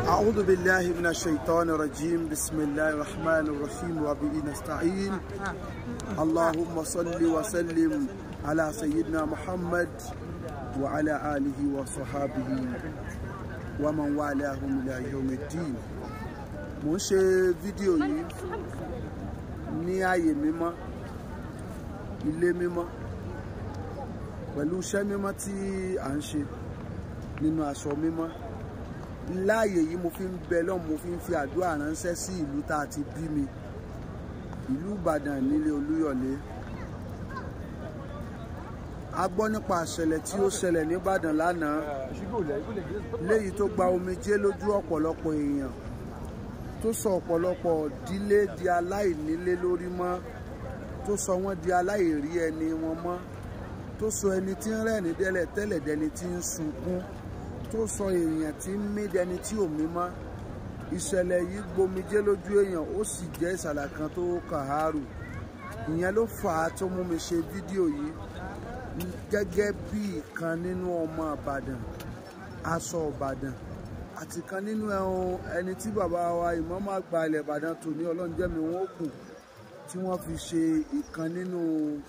أعوذ بالله من الشيطان الرجيم بسم الله الرحمن الرحيم وبه نستعين اللهم صل وسلم على سيدنا محمد وعلى آله وصحابه ومن والاهم إلى يوم الدين mo ń ṣe fídíò yìí ní ààyè mímọ́ ilé mímọ́ pẹ̀lú iṣẹ́ mímọ́ tí à ń ṣe nínú aṣọ mímọ́ láàyè yìí mo fi ń bẹ lọ́hùn mo fi ń fi àdúrà ránṣẹ́ sí ìlú tá a ti bí mi ìlú Ìbàdàn nílé Olúyọ̀lé a gbọ́ nípa àṣẹlẹ̀ tí ó ṣẹlẹ̀ nìbàdàn lánàá léyìí tó gba omijé lójú ọ̀pọ̀lọpọ̀ èèyàn tó sọ ọ̀pọ̀lọpọ̀ dílé di aláìnílé lórí mọ́ tó sọ wọ́n di aláìrí ẹni wọn mọ́ tó sọ ẹni tí ń rẹ́ni dẹ́lẹ̀ tẹ́lẹ̀ dẹni tí ń sunkún tó sọ èèyàn tí ń mí dẹni tí ò mí mọ́ ìṣẹ̀lẹ̀ yìí gbomijé lójú èèyàn ó sì jẹ́ ìsàlẹ̀ kan tó kàárù ìyẹn ló fà á tó mú mi ṣe fídíò yìí gẹ́gẹ́ bí ìkan nínú ọmọ Ìbàdàn aṣọ Ìbàdàn àti kan nínú ẹni tí bàbá wa ìmọ̀ọ́mọ́ àgbà ilẹ̀ Ìbàdàn tò ní ọlọ́njẹ́mi wọn ó kù tí wọ́n fi ṣe ìkan nínú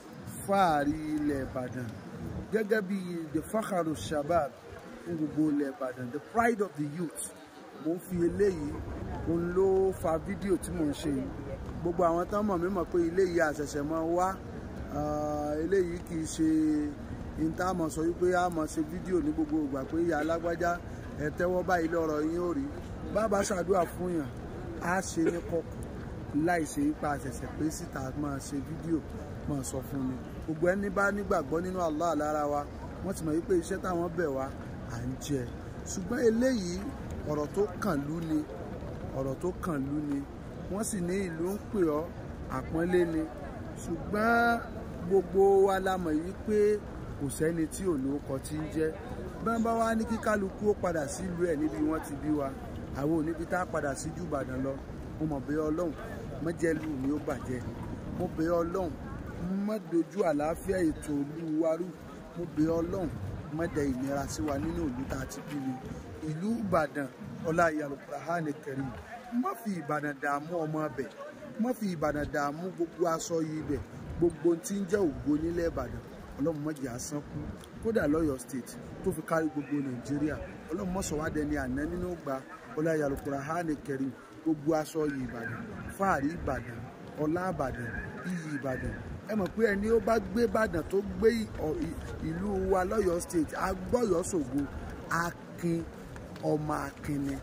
fáàrí ilẹ̀ Ìbàdàn gẹ́gẹ́ bí the fakharu shabab fún gbogbo ilẹ̀ Ìbàdàn the pride of the youth mo ń fi eléyìí òun ló fa fídíò tí mò ń ṣe yìí gbogbo àwọn tán mọ̀ mí mọ̀ pé ilé yìí àṣẹ̀ṣẹ̀ máa wá eléyìí kì í ṣe ìtààmọ̀ sọ wípé a máa ṣe fídíò ní gbogbo ìgbà pé ìyá alágbájá ẹ tẹ́wọ́ báyìí lọ́rọ̀ yín ò rí bàbá ṣàdúrà fún yàn á ṣe ní kọ̀kọ̀ láì ṣe ipa àṣẹ̀ṣẹ̀ pé síta máa ṣe fídíò máa sọ fún mi gbogbo ẹni bá nígbàgbọ́ nínú Allah lára wa wọ́n ti mọ̀ wípé iṣẹ́ táwọn bẹ̀ wá à ń jẹ ṣùgbọ́n eléyìí ọ̀rọ̀ tó kàn lú ni ọ̀rọ̀ tó kàn lú ni wọ́n sì ní ìlú ń pè ọ́ àpọ́nlé ni ṣùgbọ́n gbogbo wa la mọ̀ yìí pé kò sẹ́ni tí olóòkọ ti ń jẹ́ bẹ́ẹ̀ bá wá ní kí kálukú ó padà sílùú ẹ̀ níbi wọ́n ti bí wa àwọn oníbi tá a padà sí jù Ìbàdàn lọ mo mọ̀ bẹ́ẹ̀ ọlọ́run mọ́jẹ́lú mi ó bàjẹ́ mo bẹ́ẹ̀ ọlọ́run má dojú àlàáfíà ètò ìlú wa rú mo bẹ́ẹ̀ ọlọ́run má dẹ ìnira sí wa nínú ìlú tá a ti bí mi ìlú Ìbàdàn ọlá Al-Qur'ani Karim má fi Ìbàdàn dààmú ọmọ bẹ̀ má fi Ìbàdàn dààmú gbogbo aṣọ yìí bẹ̀ gbogbo tí ń jẹ́ ògo nílẹ̀ Ìbàdàn ọlọ́run má jẹ́ asán kú kódà lọ́yọ̀ state tó fi kárí gbogbo nàìjíríà ọlọ́run má sọ wá dẹni àná nínú gba ọláyà Al-Qur'ani Karim gbogbo aṣọ yìí ìbàdàn fáàrí ìbàdàn ọlá ìbàdàn iyì ìbàdàn ẹ mọ̀ pé ẹni ó bá gbé ìbàdàn tó gbé ìlú wa lọ́yọ̀ state agbọ́yọ̀ ṣògo akin ọmọ akin ni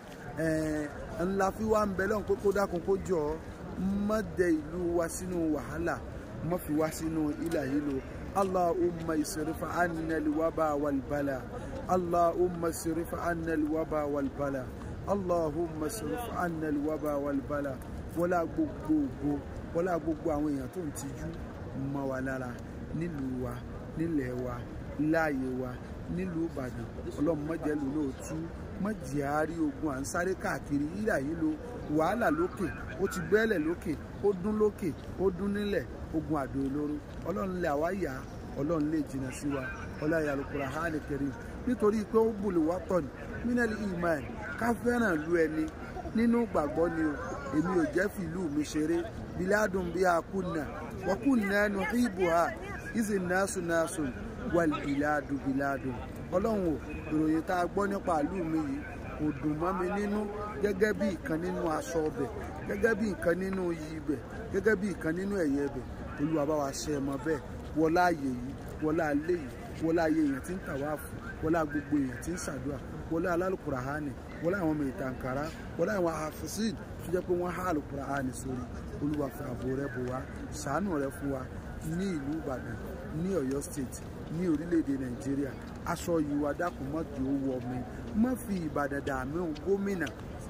ńlá fi wá ń bẹ lọ́hùn pé kó dákun kó jọ má dẹ ìlú wa sínú wàhálà má fi wá sínú ìlà yìí lò اللهم اصرف عنا الوباء والبلاء اللهم اصرف عنا الوباء والبلاء اللهم اصرف عنا الوباء والبلاء wọlá gbogbogbò wọlá gbogbo àwọn èèyàn tó ń tijú mọ́ wa lára nílùú wa nílẹ̀ wa láàyè wa nílùú Ìbàdàn Ọlọ́run mọjẹlú náà tú mọjì àárí ogun à ń sáré káàkiri yíyà yìí lo wàhálà lókè ó ti gbẹ́lẹ̀ lókè ó dún lókè ó dún nílẹ̀ ogun àdó olóró ọlọ́run lè àwa yá ọlọ́run lè jìnnà sí wa ọlọ́run Al-Qur'ani Karim nítorí pé ó bùlù wá tọ̀ ní mínẹ́lì iman ká fẹ́ràn lu ẹni nínú gbàgbọ́ ni o èmi ò jẹ́ fìlú mi ṣeré biladun bí a kùnà wọ́n kùnà ẹnu ìbò ha ìsìn náṣu náṣu wal biladu biladu ọlọ́run o ìròyìn tá a gbọ́ nípa ìlú mi yìí kò dùn mọ́ mi nínú gẹ́gẹ́ bí ìkan nínú aṣọ ọbẹ̀ gẹ́gẹ́ bí ìkan nínú iyì ibẹ̀ gẹ́gẹ́ bí ìkan nínú ẹ̀yẹ ibẹ̀ olúwa bá wa ṣe ẹmọ bẹ́ẹ̀ wọlá ààyè yìí wọlá alẹ́ yìí wọlá ayé èèyàn tí ń tàwáàfù wọlá gbogbo èèyàn tí ń ṣàdúrà wọlá alálùkùràhánì wọlá àwọn ọmọ ìtànkárá wọlá àwọn àfẹsìn tó jẹ́ pé wọ́n há àlùkùràhánì sórí olúwa fi ààbò rẹ̀ bò wá ṣàánú rẹ̀ fún wa ní ìlú ìbàdàn ní ọ̀yọ́ state ní orílẹ̀-èdè nàìjíríà aṣọ yìí wà dákun mọ́ di owó ọmọ má fi ìbàdàn dààmú gómìnà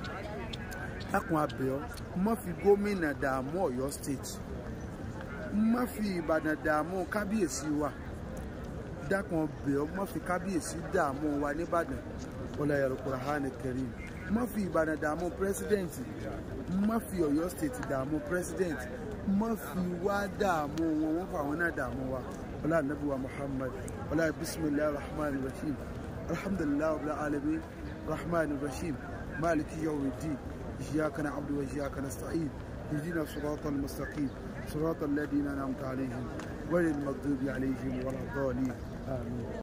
dákun abẹ́ọ́ má fi gómìnà dààmú ọ̀yọ́ state má fi ìbàdàn dààmú kábíyèsí wa dákun abẹ́ọ́ má fi kábíyèsí dààmú wa nìbàdàn ọlá Al-Qur'ani Karim má fi ìbàdàn dààmú pírẹsidẹ́ǹtì má fi ọ̀yọ́ state dààmú pírẹsidẹ́ǹtì má fi wá dààmú wọn wọ́n fà wọn náà dààmú wa ọlá nàbí wa muhammad ọlá bisimilahi rahman rahim alhamdulilayi rabbil alamin rahman rahim مالك يوم الدين إياك نعبد وإياك نستعين اهدنا الصراط المستقيم صراط الذين أنعمت عليهم غير المغضوب عليهم ولا الضالين آمين